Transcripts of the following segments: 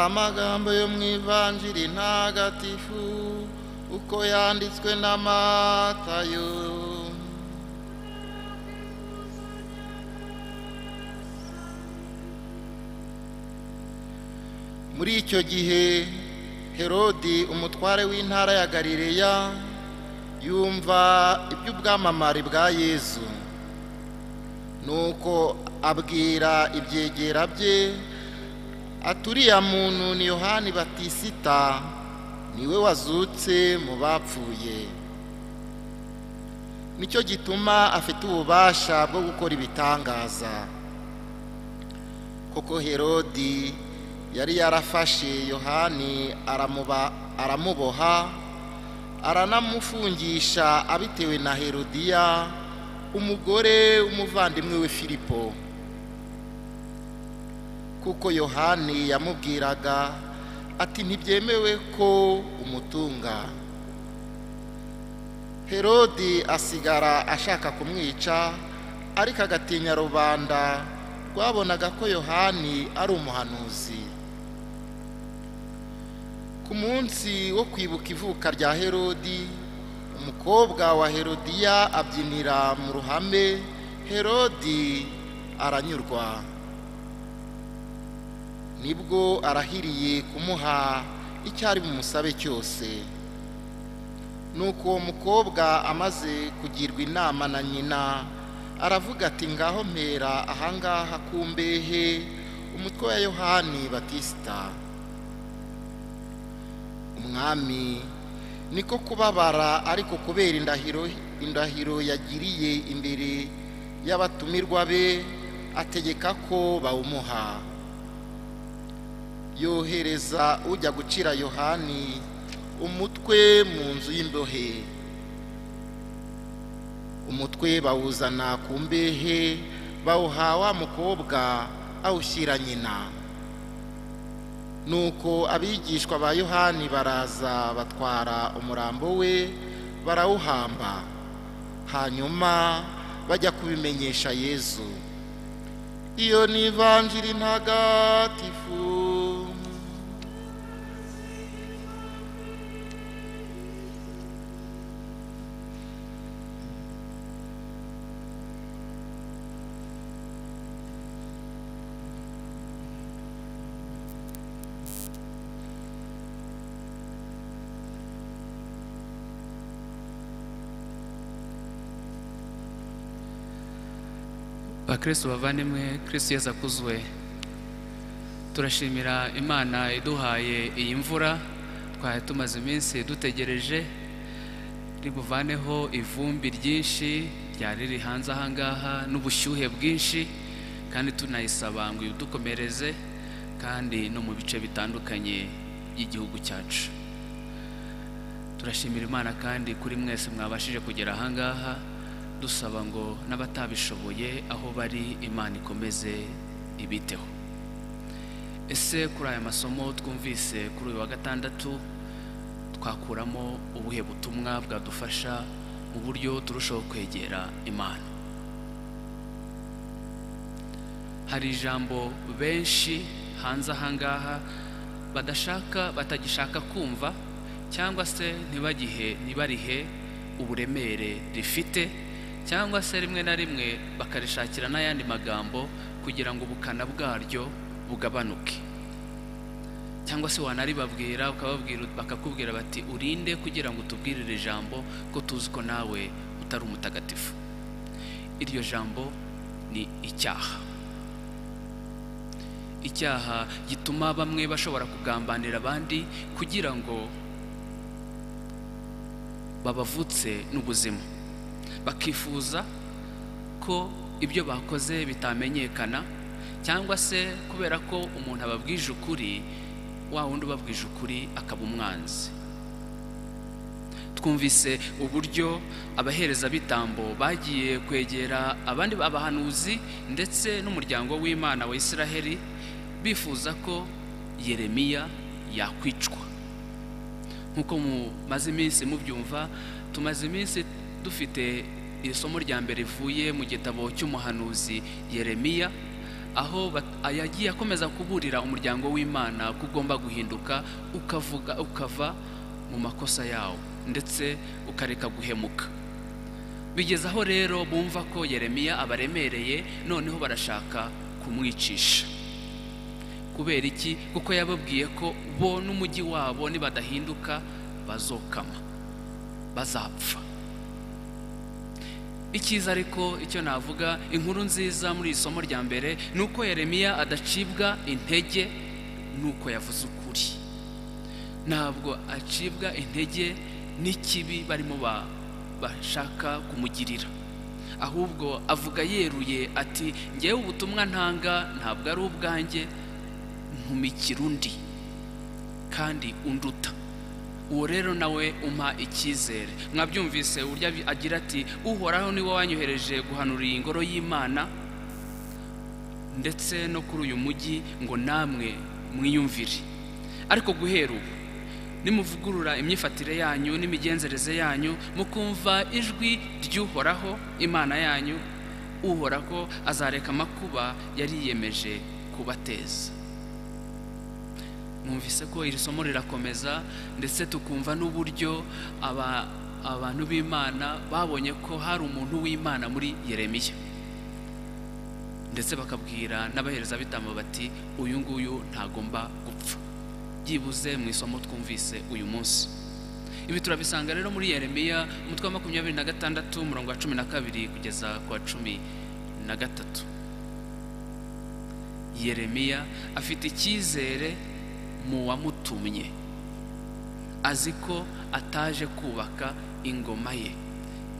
amagambo yo mu ivanjiri ntagatifu uko yanditswe na matayo muri icyo gihe herodi umutware w'intara ya galileya yumva iby'ubwamamare bwa yezu nuko abwira ibyegera bye aturiya muntu ni yohani batisita niwe wazutse mu bapfuye nicyo gituma afite ububasha bwo gukora ibitangaza koko herodi yari yarafashe yohani aramuboha aranamufungisha abitewe na herodiya umugore w'umuvandimwe we filipo kuko yohani yamubwiraga ati ntibyemewe ko umutunga herodi asigara ashaka kumwica ariko agatinya rubanda rwabonaga ko yohani ari umuhanuzi ku munsi wo kwibuka ivuka rya herodi umukobwa wa herodiya abyinira mu ruhame herodi aranyurwa nibwo arahiriye kumuha icyo ari bumusabe cyose nuko uwo mukobwa amaze kugirwa inama na nyina aravuga ati ngaho mpera ahangaha ku mbehe umutwe wa yohani batisita umwami niko kubabara ariko kubera indahiro indahiro yagiriye imbere y'abatumirwa be ategeka ko bawumuha yohereza ujya gucira yohani umutwe mu nzu y'imbohe umutwe bawuzana ku mbehe bawuha wa mukobwa awushyira nyina nuko abigishwa ba yohani baraza batwara umurambo we barawuhamba hanyuma bajya kubimenyesha yezu iyo ni ivanjiri ntagatifu bakristo bavandimwe kristo yeza kuzwe turashimira imana iduhaye iyi mvura twari tumaze iminsi dutegereje ribuvaneho ivumbi ryinshi ryari riri hanze ahangaha n'ubushyuhe bwinshi kandi tunayisaba ngo idukomereze kandi no mu bice bitandukanye by'igihugu cyacu turashimira imana kandi kuri mwese mwabashije kugera ahangaha dusaba ngo n'abatabishoboye aho bari imana ikomeze ibiteho ese kuri aya masomo twumvise kuri uyu wa gatandatu twakuramo ubuhe butumwa bwadufasha mu buryo turushaho kwegera imana hari ijambo benshi hanze ahangaha badashaka batagishaka kumva cyangwa se ntibagihe ntibarihe uburemere rifite cyangwa se rimwe na rimwe bakarishakira n'ayandi magambo kugira ngo ubukana bwaryo bugabanuke cyangwa se wanaribabwira bakakubwira bati urinde kugira ngo utubwire iri jambo ko tuzi ko nawe utari umutagatifu iryo jambo ni icyaha icyaha gituma bamwe bashobora kugambanira abandi kugira ngo babavutse n'ubuzima bakifuza ko ibyo bakoze bitamenyekana cyangwa se kubera ko umuntu ababwije ukuri wa wundi ubabwije ukuri akaba umwanzi twumvise uburyo abahereza bitambo bagiye kwegera abandi abahanuzi ndetse n'umuryango w'imana wa Isiraheli bifuza ko yeremiya yakwicwa nk'uko mumaze iminsi mubyumva tumaze iminsi dufite iri somo rya mbere rivuye mu gitabo cy'umuhanuzi yeremiya aho bat- yagiye akomeza kuburira umuryango w'imana ko ugomba guhinduka ukavuga ukava mu makosa yawo ndetse ukareka guhemuka bigeze aho rero bumva ko yeremiya abaremereye noneho barashaka kumwicisha kubera iki kuko yababwiye ko bo n'umujyi wabo nibadahinduka bazokama bazapfa icyiza ariko icyo navuga inkuru nziza muri iri somo rya mbere ni uko yeremiya adacibwa intege nuko yavuze ukuri ntabwo acibwa intege n'ikibi barimo ba- bashaka kumugirira ahubwo avuga yeruye ati ngewe ubutumwa ntanga ntabwo ari ubwanjye ntumikira undi kandi unduta uwo rero nawe umpa icyizere mwabyumvise uburyo abi- agira ati uhoraho niwe wanyohereje guhanurira iyi ngoro y'imana ndetse no kuri uyu mujyi ngo namwe mwiyumvire ariko guhera ubu nimuvugurura imyifatire yanyu n'imigenzereze yanyu mukumva ijwi ry'uhoraho imana yanyu uhoraho azareka amakuba yari yiyemeje kubateza mwumvise ko iri somo rirakomeza ndetse tukumva n'uburyo aba- abantu b'imana babonye ko hari umuntu w'imana muri yeremiya ndetse bakabwira n'abaherezabitambo bati uyu nguyu ntagomba gupfa byibuze mu isomo twumvise uyu munsi ibi turabisanga rero muri yeremiya umutwe wa makumyabiri na gatandatu umurongo wa cumi na kabiri kugeza ku wa cumi na gatatu yeremiya afite icyizere mu wamutumye azi ko ataje kubaka ingoma ye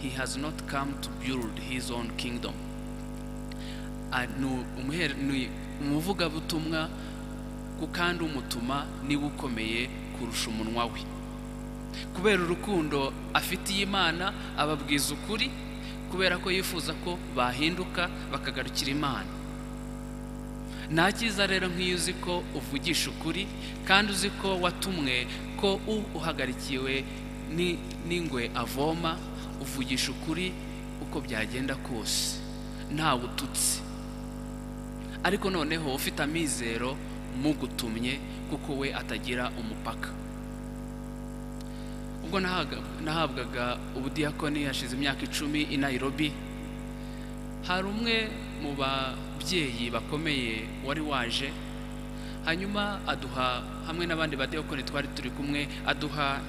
he has not come to build his own kingdom Ah, ni umuhere- ni umuvugabutumwa ku kandi umutuma niwe ukomeye kurusha umunwa we kubera urukundo afitiye imana ababwiza ukuri kubera ko yifuza ko bahinduka bakagarukira imana nta cyiza rero nk'iyo uzi ko uvugisha ukuri kandi uzi ko watumwe ko u uhagarikiwe ni- n'ingwe avoma uvugisha ukuri uko byagenda kose ntawe ututse ariko noneho ufite amizero mugutumye kuko we atagira umupaka ubwo nahaga- nahabwaga ubudiyakoni hashize imyaka icumi i nairobi hari umwe mu babyeyi bakomeye wari waje hanyuma aduha hamwe n'abandi badiyakoni twari turi kumwe aduha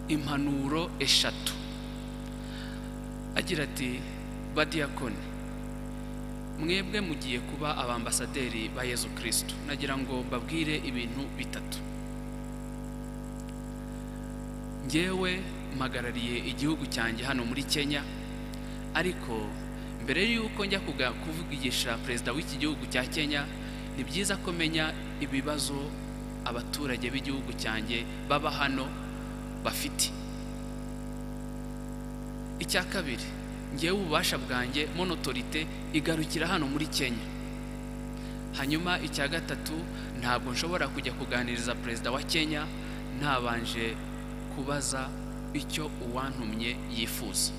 impanuro eshatu agira ati badiyakoni mwebwe mugiye kuba abambasaderi ba yezu kirisitu nagira ngo mbabwire ibintu bitatu ngewe mpagarariye igihugu cyanjye hano muri kenya ariko mbere y'uko njya kuga- kuvugisha perezida w'iki gihugu cya kenya ni byiza ko menya ibibazo abaturage b'igihugu cyanjye baba hano bafite icya kabiri ngewe ububasha bwanjye monotorite igarukira hano muri kenya hanyuma icya gatatu ntabwo nshobora kujya kuganiriza perezida wa kenya ntabanje kubaza icyo uwantumye yifuza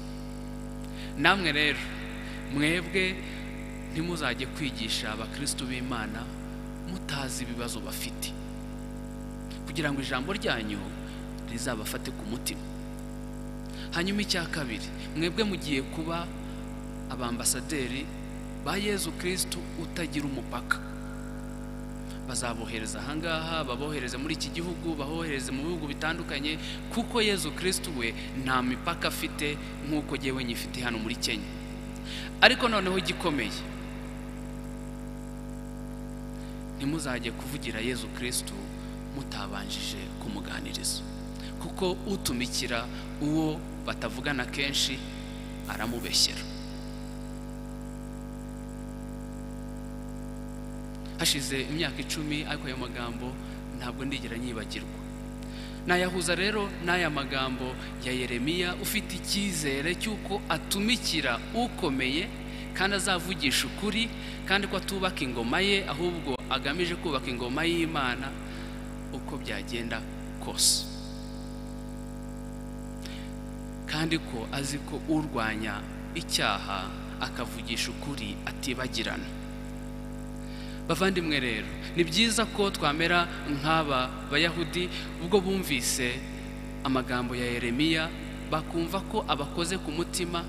namwe rero mwebwe ntimuzajye kwigisha abakristu b'imana mutazi ibibazo bafite kugira ngo ijambo ryanyu rizabafate ku mutima hanyuma icya kabiri mwebwe mugiye kuba abambasaderi ba yezu kirisitu utagira umupaka bazabohereza ahangaha babohereze muri iki gihugu babohereze mu bihugu bitandukanye kuko yezu kirisitu we nta mipaka afite nk'uko jyewe nyifite hano muri kenya ariko noneho igikomeye ntimuzajye kuvugira yezu kirisitu mutabanjije kumuganiriza kuko utumikira uwo batavugana kenshi aramubeshyera hashize imyaka icumi ariko ayo magambo ntabwo ndigera nyibagirwa nayahuza rero n'aya magambo ya yeremiya ufite icyizere cy'uko atumikira ukomeye kandi azavugisha ukuri kandi ko atubaka ingoma ye ahubwo agamije kubaka ingoma y'imana uko byagenda kose kandi ko azi ko urwanya icyaha akavugisha ukuri atibagirana bavandimwe rero ni byiza ko twamera nk'aba bayahudi ubwo bumvise amagambo ya yeremiya bakumva ko abakoze ku mutima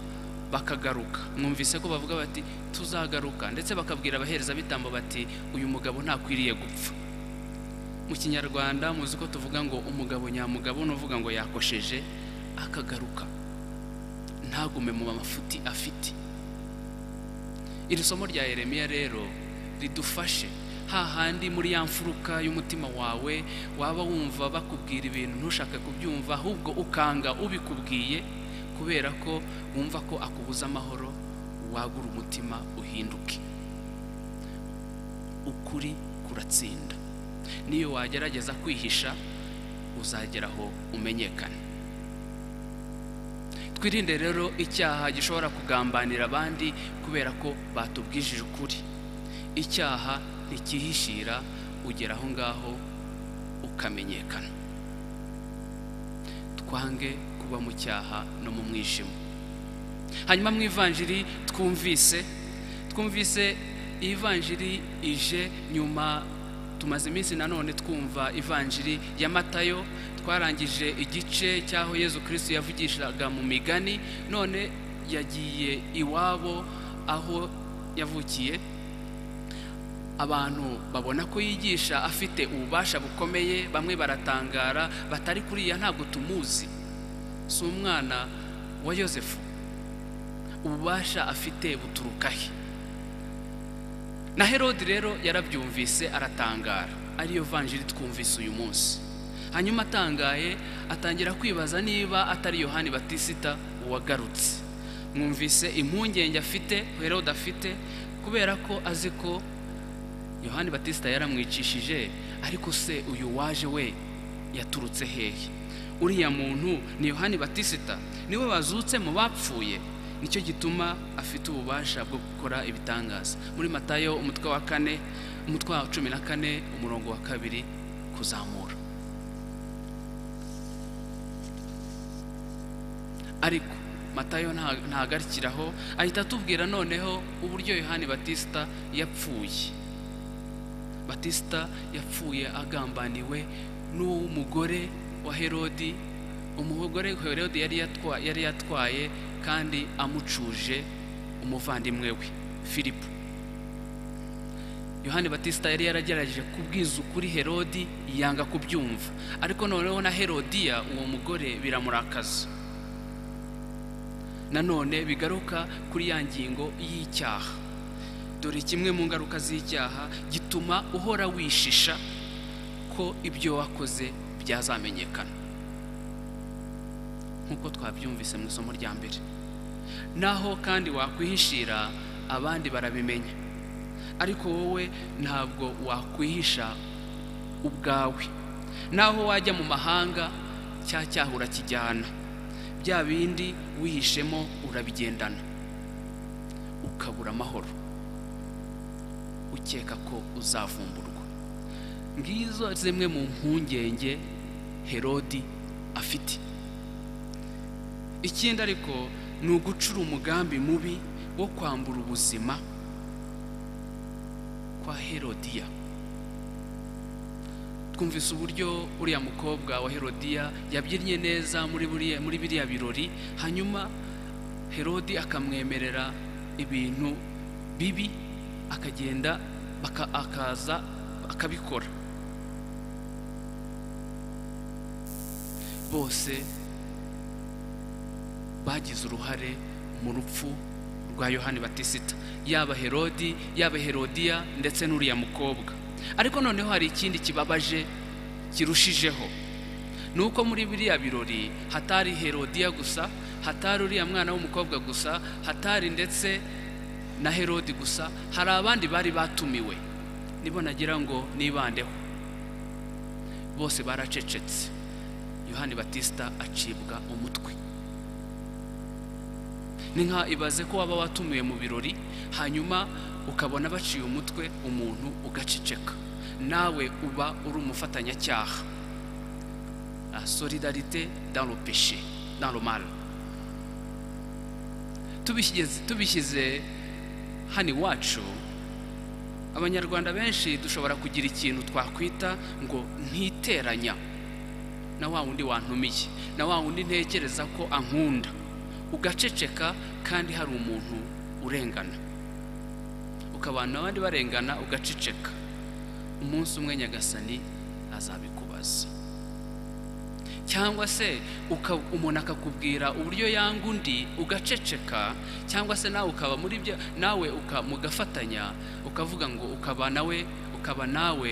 bakagaruka mwumvise ko bavuga bati tuzagaruka ndetse bakabwira abaherezabitambo bati uyu mugabo ntakwiriye gupfa mu kinyarwanda muzi ko tuvuga ngo umugabo nyamugabo n'uvuga ngo yakosheje akagaruka ntagume mu mafuti afite iri somo rya yeremiya rero ridufashe hahandi muri ya mfuruka y'umutima wawe waba wumva bakubwira ibintu ntushake kubyumva ahubwo ukanga ubikubwiye kubera ko wumva ko akubuza amahoro wagura umutima uhinduke ukuri kuratsinda niyo wagerageza kwihisha uzagera aho umenyekana twirinde rero icyaha gishobora kugambanira abandi kubera ko batubwijije ukuri icyaha ntikihishira ugera aho ngaho ukamenyekana twange kuba mu cyaha no mu mwijima hanyuma mu ivanjiri twumvise twumvise ivanjiri ije nyuma tumaze iminsi nanone twumva ivanjiri ya matayo twarangije igice cy'aho yezu kirisitu yavugishaga mu migani none yagiye iwabo aho yavukiye abantu babona ko yigisha afite ububasha bukomeye bamwe baratangara batari kuriya ntabwo tumuzi si umwana wa yosefu ububasha afite buturukahe na herode rero yarabyumvise aratangara ariyo vanjiri twumvise uyu munsi hanyuma atangaye atangira kwibaza niba atari yohani batisita wagarutse mwumvise impungenge afite herode afite kubera ko azi ko yohani batisita yaramwicishije ariko se uyu waje we yaturutse hehe uriya muntu ni yohani batisita niwe wazutse mu bapfuye nicyo gituma afite ububasha bwo gukora ibitangaza muri matayo umutwe wa kane umutwe wa cumi na kane umurongo wa kabiri kuzamura ariko matayo ntagarikiraho ahita atubwira noneho uburyo yohani batisita yapfuye batisita yapfuye agambaniwe n'umugore wa herodi umugore herodi yari yatwaye kandi amucuje umuvandimwe we filipu yohani batisita yari yaragerageje kubwiza ukuri herodi yanga kubyumva ariko noneho na herodiya uwo mugore biramurakaza nanone bigaruka kuri ya ngingo y'icyaha dore kimwe mu ngaruka z'icyaha gituma uhora wishisha ko ibyo wakoze byazamenyekana nk'uko twabyumvise mu isomo rya mbere naho kandi wakwihishira abandi barabimenya ariko wowe ntabwo wakwihisha ubwawe naho wajya mu mahanga cya cyaha urakijyana bya bindi wihishemo urabigendana ukabura amahoro ukeka ko uzavumburwa ngizo zimwe mu mpungenge herodi afite ikindi ariko ni ugucura umugambi mubi wo kwambura ubuzima kwa herodiya twumvise uburyo uriya mukobwa wa herodiya yabyinnye neza muri biriya birori hanyuma herodi akamwemerera ibintu bibi akagenda akaza akabikora bose bagize uruhare mu rupfu rwa yohani batisita yaba herodi yaba herodiya ndetse n'uriya mukobwa ariko noneho hari ikindi kibabaje kirushijeho ni uko muri biriya birori hatari herodiya gusa hatari uriya mwana w'umukobwa gusa hatari ndetse na herodi gusa hari abandi bari batumiwe nibo nagira ngo nibandeho bose baracecetse yohani batisita acibwa umutwe ni nka ibaze ko waba watumiwe mu birori hanyuma ukabona baciye umutwe umuntu ugaceceka nawe uba uri umufatanyacyaha solidarite dans le péché dans le mal tubishyize hano iwacu abanyarwanda benshi dushobora kugira ikintu twakwita ngo ntiteranya na wa wundi wantumiye na wa wundi ntekereza ko ankunda ugaceceka kandi hari umuntu urengana ukabana abandi barengana ugaceceka umunsi umwe nyagasani azabikubaza cyangwa se uka- umuntu akakubwira uburyo yanga undi ugaceceka cyangwa se nawe ukaba muri byo nawe uka- mugafatanya ukavuga ngo ukaba nawe ukaba nawe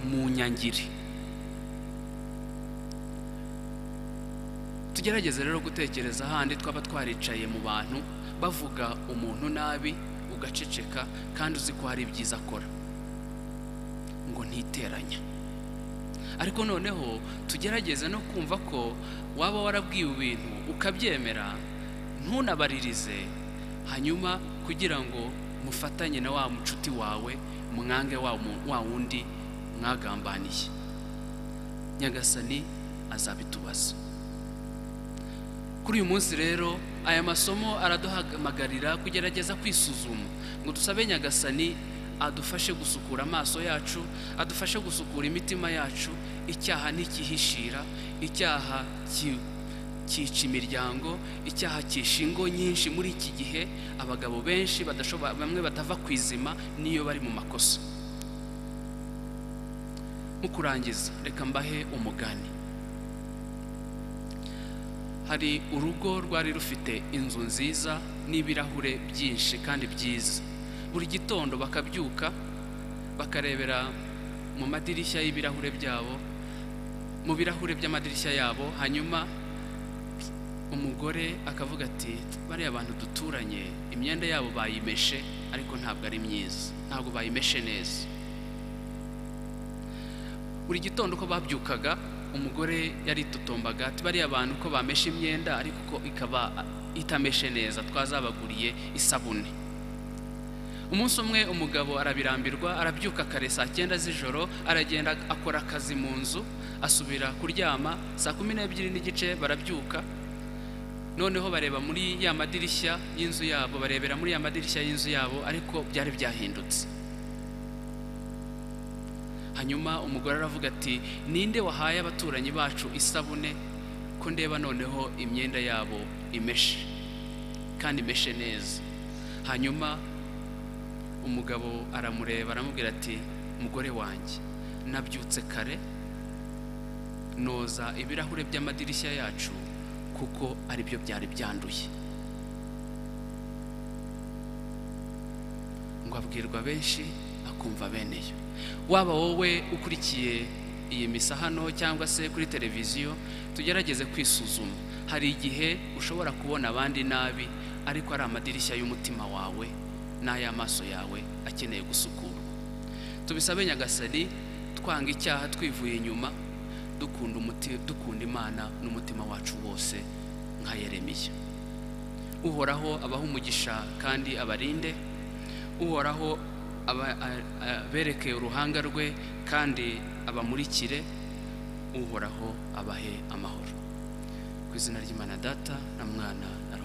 mu nyangiri tugerageze rero gutekereza handi twaba twaricaye mu bantu bavuga umuntu nabi ugaceceka kandi uzi ko hari ibyiza akora ngo ntiteranya ariko noneho tugerageze no kumva ko waba warabwiwe ibintu ukabyemera ntunabaririze hanyuma kugira ngo mufatanye na wa mucuti wawe mwange wa mu- wa wundi mwagambaniye nyagasani azabitubaza kuri uyu munsi rero aya masomo araduhamagarira kugerageza kwisuzuma ngo dusabe nyagasani adufashe gusukura amaso yacu adufashe gusukura imitima yacu icyaha ntikihishira icyaha ki- cyica imiryango icyaha cyisha ingo nyinshi muri iki gihe abagabo benshi badashobora bamwe batava ku izima n'iyo bari mu makosa mu kurangiza reka mbahe umugani hari urugo rwari rufite inzu nziza n'ibirahure byinshi kandi byiza buri gitondo bakabyuka bakarebera mu madirishya y'ibirahure byabo mu birahure by'amadirishya yabo hanyuma umugore akavuga ati bariya bantu duturanye imyenda yabo bayimeshe ariko ntabwo ari myiza ntabwo bayimeshe neza buri gitondo uko babyukaga umugore yaritotombaga ati bariya bantu ko bameshe imyenda ariko ko ikaba itameshe neza twazabaguriye isabune umunsi umwe umugabo arabirambirwa arabyuka kare saa cyenda z'ijoro aragenda akora akazi mu nzu asubira kuryama saa kumi n'ebyiri n'igice barabyuka noneho bareba muri ya madirishya y'inzu yabo barebera muri ya madirishya y'inzu yabo ariko byari byahindutse hanyuma umugore aravuga ati ninde wahaye abaturanyi bacu isabune ko ndeba noneho imyenda yabo imeshe kandi imeshe neza hanyuma umugabo aramureba aramubwira ati mugore wanjye nabyutse kare noza ibirahure by'amadirishya yacu kuko aribyo byari byanduye ngo abwirwa benshi akumva bene yo waba wowe ukurikiye iyi misa hano cyangwa se kuri televiziyo tugerageze kwisuzuma hari igihe ushobora kubona abandi nabi ariko ari amadirishya y'umutima wawe n'ay'amaso yawe akeneye gusukurwa tubisabe nyagasani twanga icyaha twivuye inyuma dukunda umuti- dukunda imana n'umutima wacu wose nka yeremiya uhoraho abaha umugisha kandi abarinde uhoraho aba- a- abereke uruhanga rwe kandi abamurikire uhoraho abahe amahoro ku izina ry'imana data na mwana na Roho